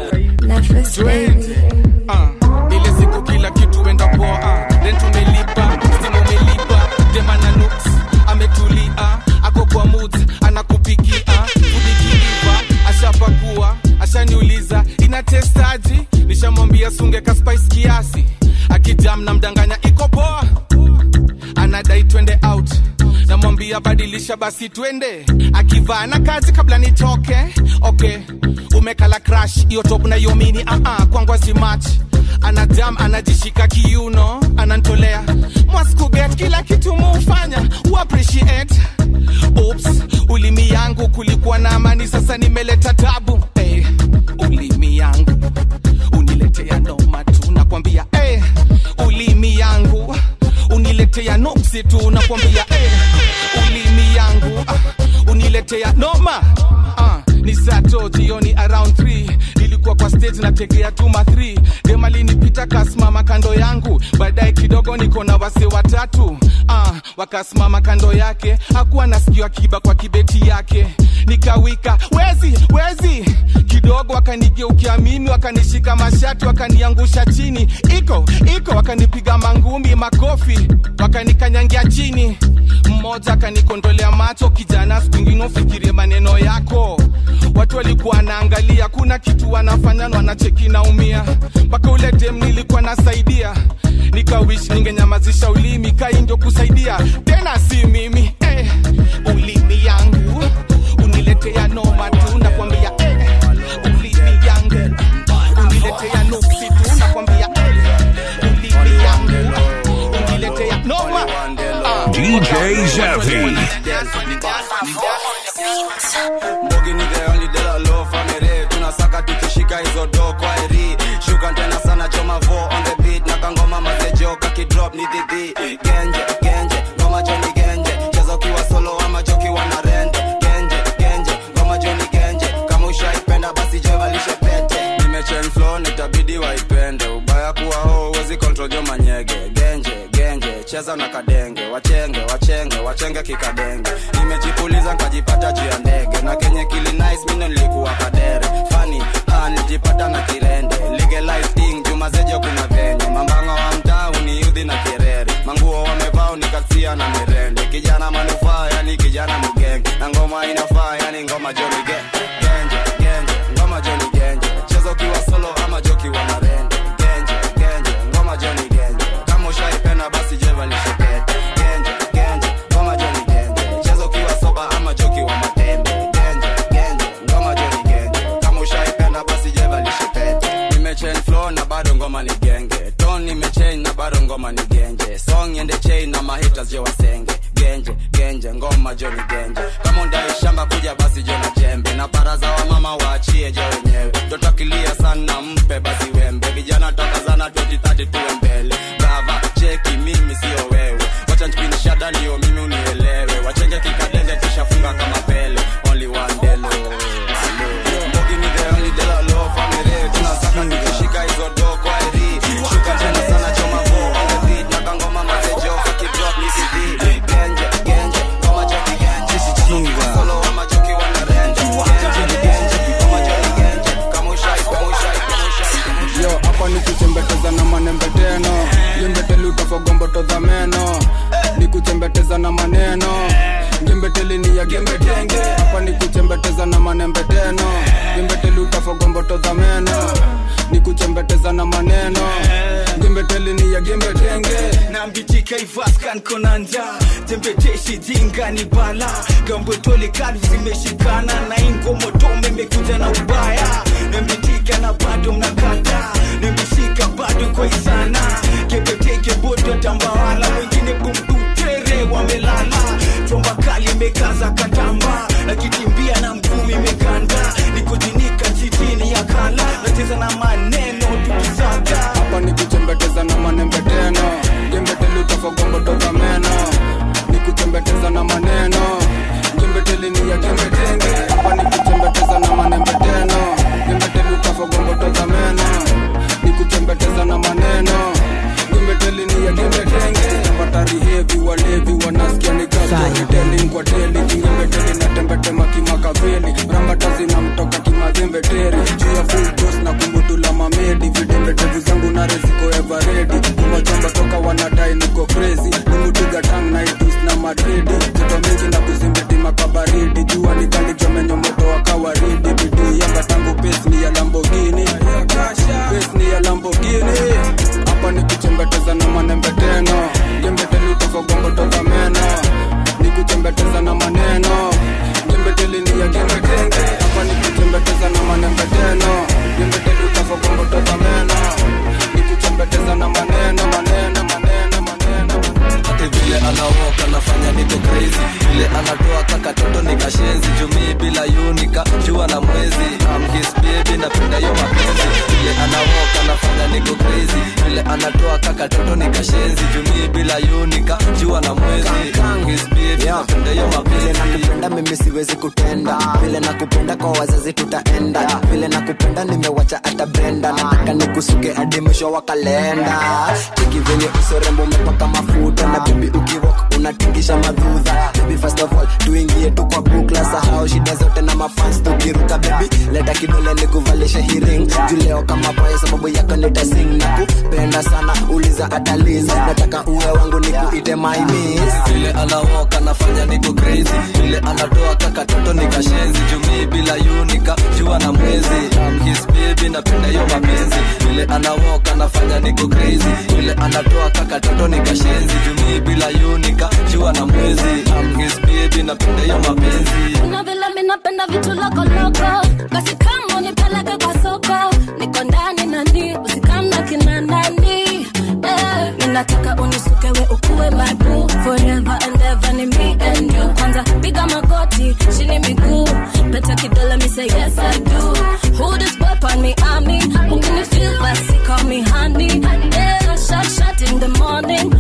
S9: uh, ile siku kila kitu enda poa uh, rent umelipa simu umelipa demana nuks ametulia ako kwa mood anakupikia kudikiliva ashapakua ashaniuliza ina testaji nishamwambia sunge ka spice kiasi akijam na mdanganya iko poa anadai twende out namwambia badilisha basi twende akivaa na kazi kabla nitoke okay umekala crash hiyo top na hiyo mini uh -uh, kwangu azimach anajam anajishika kiuno anantolea mwaskuget kila kitu muufanya uappreciate Oops, ulimi yangu kulikuwa na amani sasa nimeleta tabu hey, ulimi yangu uniletea noma tu nakwambia hey, ulimi yangu uniletea noksi tu nakwambia hey, ulimi yangu ah, uniletea noma ah, ni sato jioni around 3 nilikuwa kwa stage nategea tuma 3 demalinipita kasimama kando yangu baadaye kidogo niko na wase watatu ah, wakasimama kando yake hakuwa nasikiwa kiba kwa kibeti yake nikawika wezi wezi kidogo wakanigeukia mimi wakanishika mashati wakaniangusha chini iko iko wakanipiga mangumi makofi wakanikanyangia chini mmoja akanikondolea macho kijana siku ingine ufikirie maneno yako watu walikuwa wanaangalia kuna kitu wanafanya na wanacheki naumia mpaka ule dem nilikuwa nasaidia nikawish ningenyamazisha ulimi kai ndio kusaidia tena si mimi eh, ulimi yangu uniletea noma tu nakwambia eh, ulimi yangu uniletea nuksi tu nakwambia eh, ulimi yangu uniletea noma ah.
S1: DJ Zavi.
S16: Mbogi ni the only de la low family tunasaka tukishika hizo do kwa eri shuka tena sana choma vo on the beat na kangoma mazejo kakidrop ni dhidhi genje genje ngoma joni genje cheza ukiwa solo ama jokiwa na rende genje genje ngoma joni genje kama ushaipenda basi jevalishe pete nimechen flow nitabidi cheza na kadenge wachenge wachenge wachenge kikadenge nimejipuliza nkajipata juu ya ndege na kenye kili nice mino nilikuwa kadere fani ha nilijipata na kirende legalize thing jumazejo kuna venye mambanga wa mtaa uniudhi na kirere manguo wamevaa nikasia na mirende kijana manufaa yani kijana mgenge na ngoma inafaa yani ngoma joni ge genje genje ngoma joni genje cheza ukiwa solo ama jokiwa na rende genje genje ngoma joni genje kama ushaipenda basi jevalishepete genje genje ngoma joni genje cheza ukiwa soba ama jokiwa matembe genje genje ngoma joni genje kama ushaipenda basi jevalishepete nimechain flow na bado ngoma ni genge ton nimechain na bado ngoma ni genje song ende chain na mahitas je wasenge genje genje ngoma joni genje kama undai shamba kuja basi jona jembe na baraza wa mama waachie je wenyewe totakilia sana mpe basi wembe vijana tokazana 2030 tuwe mbele brava cheki mimi sio wewe wacha nchipini shada ndio mimi unielewe wachenge kikadenge tushafunga kama pele only one delo Mbogi ni the only delo low family tunasaka tukishika hizo do kwa eri shuka tena sana choma vo on the beat na kangoma mazejo kakidrop ni CD genje genje kama chaki genje chinga solo ama choki wana renje genje genje kama chaki genje kama ushai kama ushai kama ushai
S7: yo hapa ni kuchembeteza na manembeteno jembeteli utafogomboto za meno ni kuchembeteza na maneno gembeteli ni ya gembetenge hapa ni kuchembeteza na manembeteno gembeteli utafogomboto za meno ni kuchembeteza na maneno gembeteli ni ya gembetenge
S15: nambitika ivaskan konanja tembeteshi jinga ni bala gambotole kalvu zimeshikana na ingomotome imekuja na ubaya nambitika na bado mnakata nimeshika bado kwa isana kepeteke bodo tambawala wengine bumbutere wamelala chomba kali imekaza katamba nakitimbia na mguu imekanda nikujinika chitini ya kala nacheza na maneno tukisaga
S7: hapa ni kuchembeteza na manembeteno gembeteli utafogomboto za meno ni kuchembeteza na maneno gembeteli ni ya gembetenge hapa ni kuchembeteza na manembeteno gembeteli utafogomboto za meno ni kuchembeteza na maneno gembeteli ni ya gembetenge patari hevi walevi wanasikia ni gastoriteling kwa teli kingembeteli na tembetema kimakaveli rambata zinamtoka kimazembeteri juu ya full dose na kumbutula mamedi vidembetevu zangu na reziko everedi kumachomba toka wanadai niko crazy nimutuga tang na itus na madridi joto mingi na kuzimbiti makabaridi jua nikalichomenyo moto wa kawaridi bidii yanga tangu pesi ni ya lambogini pesi ni ya lambogini hapa ni kuchembeteza na manembeteno jembeteli utofogombotoza meno ni kuchembeteza na maneno jembeteli ni ya gembetenge hapa ni kuchembeteza na manembeteno jembeteli utofogombotoza meno ni kuchembeteza na maneno maneno maneno maneno
S17: ati vile anawoka nafanya niko crazy vile anatoa kakatoto nikashenzi jumii bila yunika jua na mwezi I'm his baby napenda hiyo mapenzi vile anawoka nafanya niko crazy vile anatoa kakatoto nikashenzi jumii bila yunika jua na mwezi I'm his baby napenda hiyo
S24: vile
S17: mapenzi
S24: nakupenda mimi siwezi kutenda vile nakupenda kwa wazazi tutaenda vile nakupenda nimewacha hata brenda nataka nikusuke hadi mwisho wa kalenda cheki venye usorembo umepaka mafuta na bibi ukiwok unatingisha madhudha baby first of all tuingie tu kwa bukla sahau shida zote na mafans tukiruka baby leta kidole nikuvalishe hiring juleo kama boy sababu yako nitasing na kupenda sana uliza ataliz nataka uwe wangu nikuite my miss
S17: vile anawoka nafanya niko crazy vile anatoa kakatoto nikashenzi jumii bila yunika jua na mwezi I'm his baby napenda hiyo mapenzi vile anawoka nafanya niko crazy vile anatoa kakatoto nikashenzi jumii bila yunika jua na mwezi I'm his baby napenda hiyo mapenzi
S2: Kuna vile mi napenda vitu lokoloko basi kama unipeleke kwa soko niko ndani nani usikamna kina nani eh, mi nataka unisukewe ukuwe my boo forever and ever ni me and you kwanza piga magoti chini miguu pete kidole mi say yes I do who this boy on me I mean ukini feel basi call me honey yeah shot shot in the morning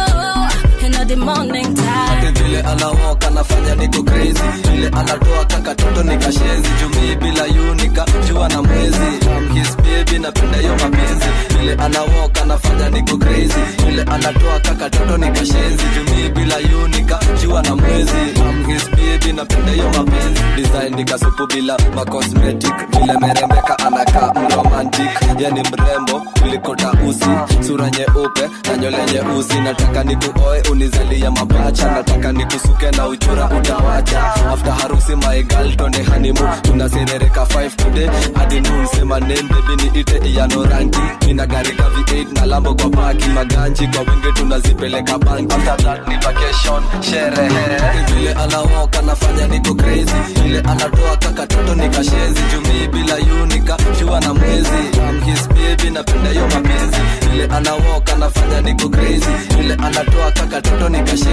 S2: oh in the morning time
S17: ati vile anawoka nafanya niko crazy vile anatoa kakatoto nikashenzi jumii bila yunika jua na mwezi I'm his baby napenda hiyo mapenzi vile anawoka anafanya niko crazy vile anatoa kaka toto nikashenzi jumii bila yunika jua na mwezi I'm his baby napenda hiyo mapenzi design nikasupu bila macosmetic vile merembeka anakaa mromantic yani mrembo kuliko tausi sura nyeupe na nywele nyeusi nataka nikuoe unizalia mapacha nataka nikusuke na uchura utawacha after harusi my girl twende hanimu tunaserereka 5 today hadi noon sema name baby niite iyano rangi mina gari ka v8 na lambo kwa paki maganji kwa wingi tunazipeleka banki after that ni vacation sherehe vile anawoka nafanya niko crazy vile anatoa kaka toto nikashenzi jumii bila yunika jua na mwezi I'm his baby napenda hiyo mapenzi vile anawoka nafanya niko crazy vile anatoa kaka toto nikashenzi